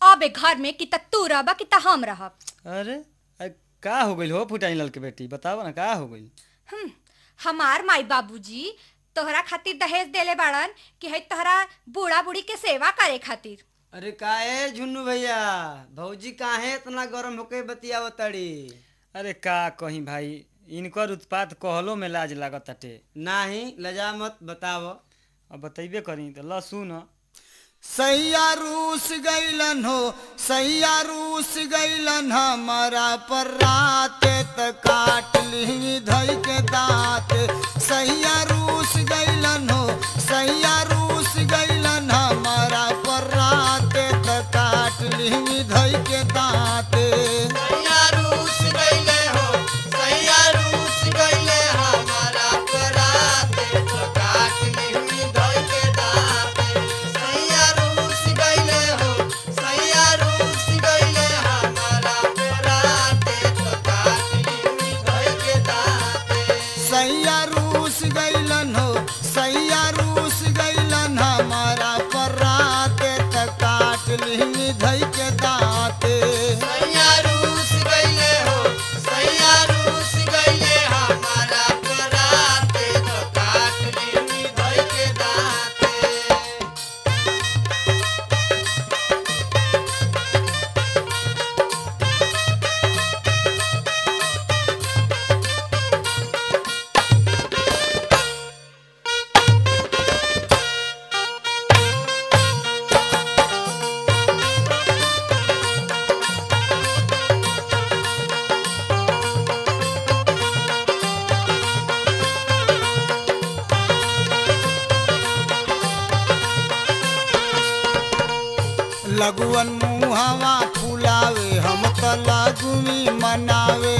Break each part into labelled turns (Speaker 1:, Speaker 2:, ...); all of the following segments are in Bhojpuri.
Speaker 1: अबे घर में कि त तू रहबा कि त हम रहब
Speaker 2: अरे अ, का हो गइल हो फुटानी लाल के बेटी बताव ना का हो गइल
Speaker 1: हम्म, हमार माई बाबूजी तोहरा खातिर दहेज देले बाड़न कि है तोहरा बूढ़ा बूढ़ी के सेवा करे खातिर
Speaker 3: अरे काहे झुन्नू भैया भौजी काहे इतना गरम होके बतियाव तड़ी
Speaker 2: अरे का कहीं भाई इनकर उत्पात कहलो में लाज लागत ताटे
Speaker 3: नाही लजा मत बताव
Speaker 2: अब बतैबे करी तो ल सुन
Speaker 4: सैया रूस गैलन हो सैया रूस गैलन हमारा पर रात त काट ली धई के दांत सैया रूस गैलन हो सैया रूस गैलन हमारा पर रात त काट ली धई के दांत सैया रूस गैलन हो सैया रूस गैलन हमारा पर रात त काट ली धई के दांत लगुअन मुहावा फुलावे हम त लगुमी मनावे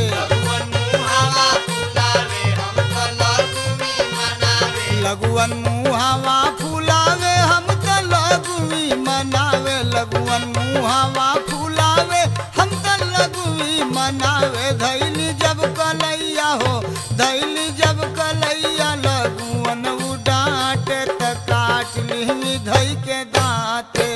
Speaker 4: लगुअन मुहावा फुलावे हम त लगुमी मनावे लगुअन मुहावा फुलावे हम त लगुमी मनावे धैली जब कलैया हो धैली जब कलैया लगुअन उडाटे त काट ली धई के दांते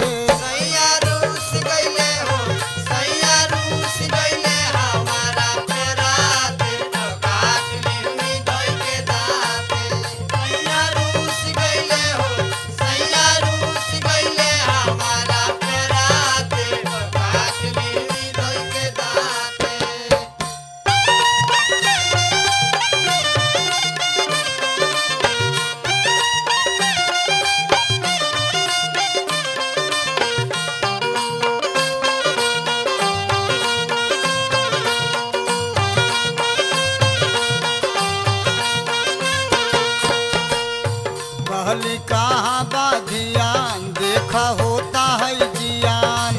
Speaker 4: कहली कहाँ बा ध्यान देखा होता है जियान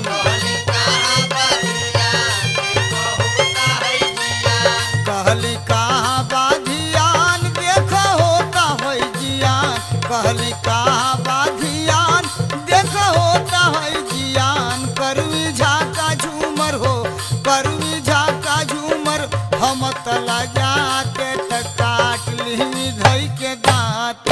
Speaker 4: कहली कहाँ बा ध्यान देखा होता है जियान कहली कहाँ बा ध्यान देखा होता है जियान करवी झाका झूमर हो करवी झाका झूमर हम तला जाते त काट ली धई के दांते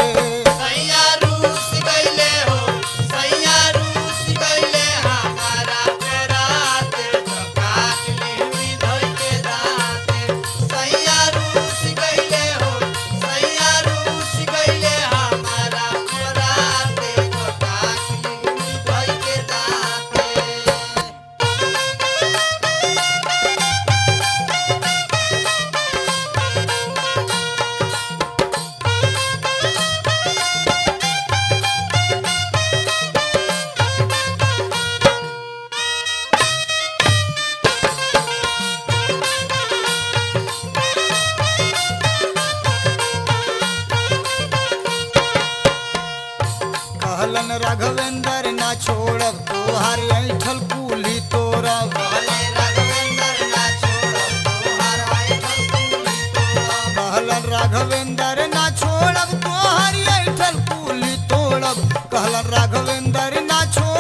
Speaker 4: कहलन राघवेंद्र ना छोड़ब तोहार ऐठल कुली तोरब कहलन राघवेंद्र ना छोड़ब तोहार ऐठल कुली तोड़ब कहलन राघवेंद्र ना छोड़